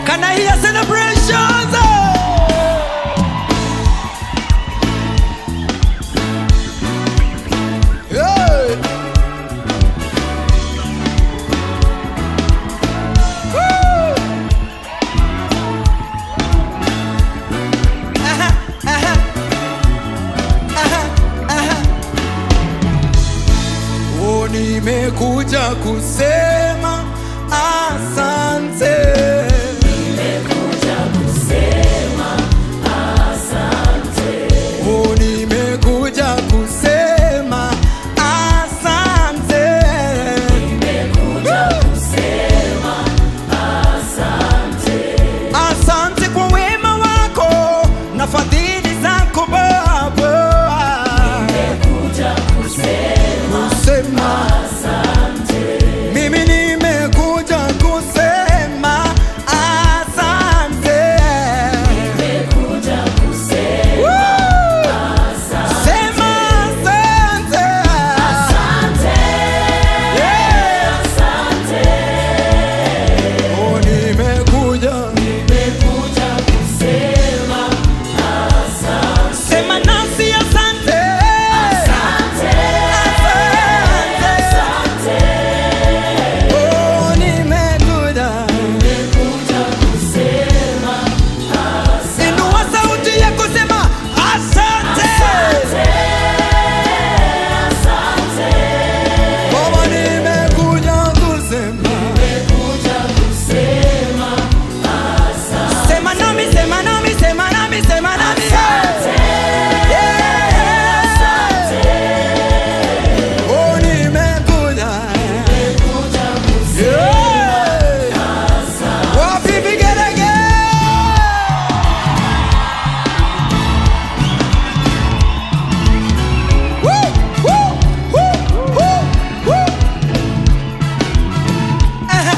Can I hear celebrations? Hey. Woo. Aha, aha. Aha, aha. Oh, nimekuja kusema asante. Oh, nimekuja kusema asante. Asante kwa wema wako na fadhili zako Baba. Kusema mimi nimekuja kusema asante. Woo! Sema asante. Yeah. Oh, nimekuja sema nasi asante. Asante. Oh, nimekuja. Inua sauti yako sema asante. Baba, nimekuja kusema. Sema nami, sema nami, sema nami, sema nami. Yeah. Oh, nimekuja. Yeah. Wapi vigelegele? Woo, woo, woo, woo, woo. Aha.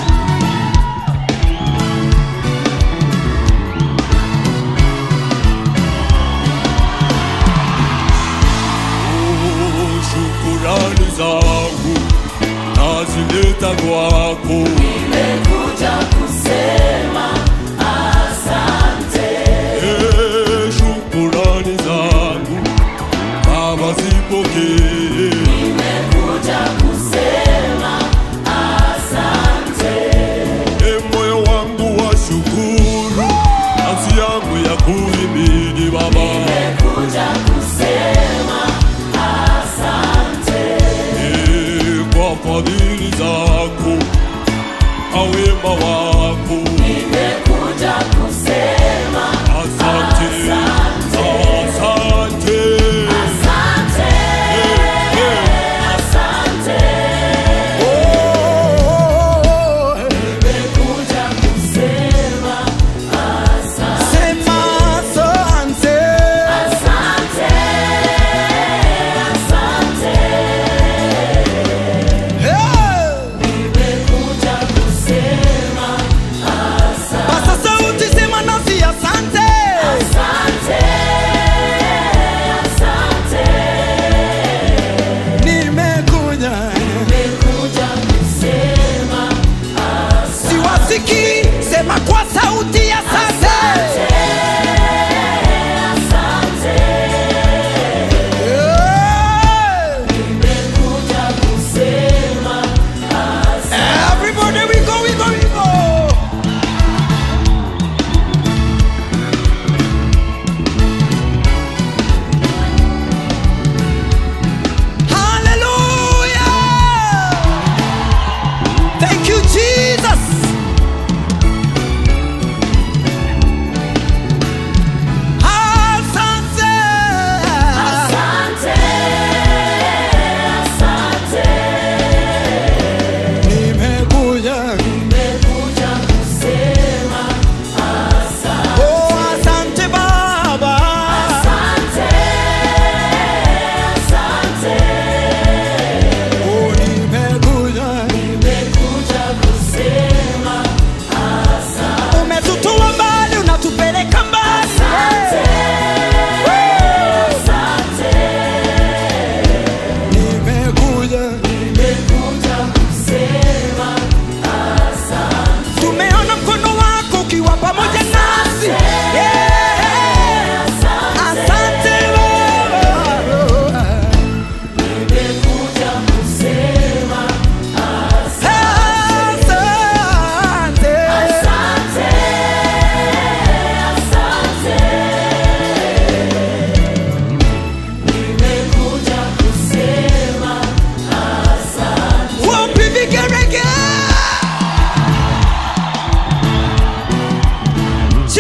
shukurani zangu nazileta kwako Eh, shukurani zangu baba zipokee Eh, moyo wangu wa shukuru nafsi yangu ya kuhimidi baba Eh, kwa fadhili zako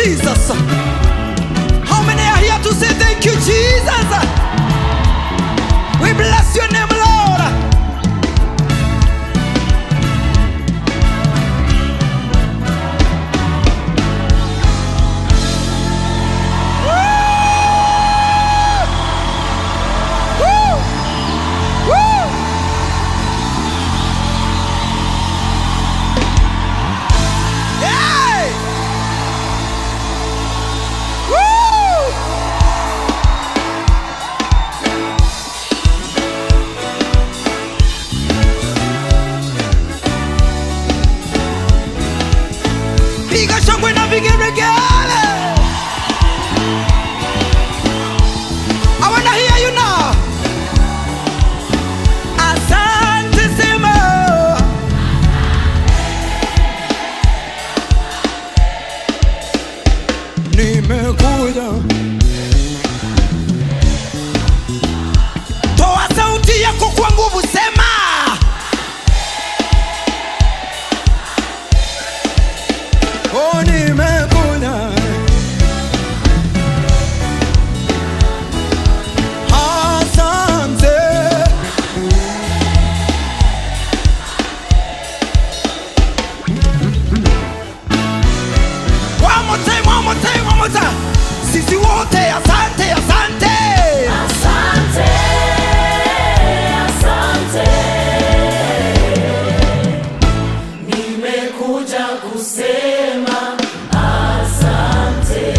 Jesus. How many are here to say thank you, Jesus? We bless your name, Lord. Woo! Woo! Woo! Yay! Woo! Piga shangwe na vigeregere. I wanna hear you now. Asante sema. nimekuja. Toa sauti yako kwa nguvu, sema oh, nimekuja. Asante. One more time, one more time, one more time. Sisi wote asante, asante. Asante, asante. Nimekuja kusema asante.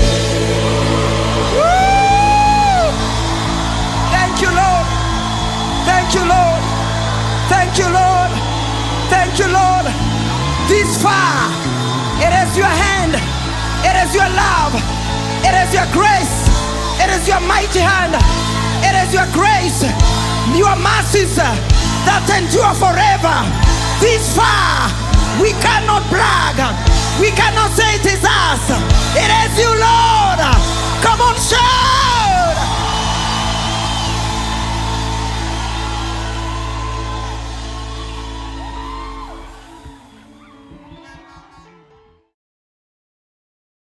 Woo! Thank you, Lord. Thank you, Lord. Thank you, Lord. Thank you, Lord. This far, it is your hand, it is your love, it is your grace, it is your mighty hand, it is your grace, your mercies that endure forever. This far, we cannot brag, we cannot say it is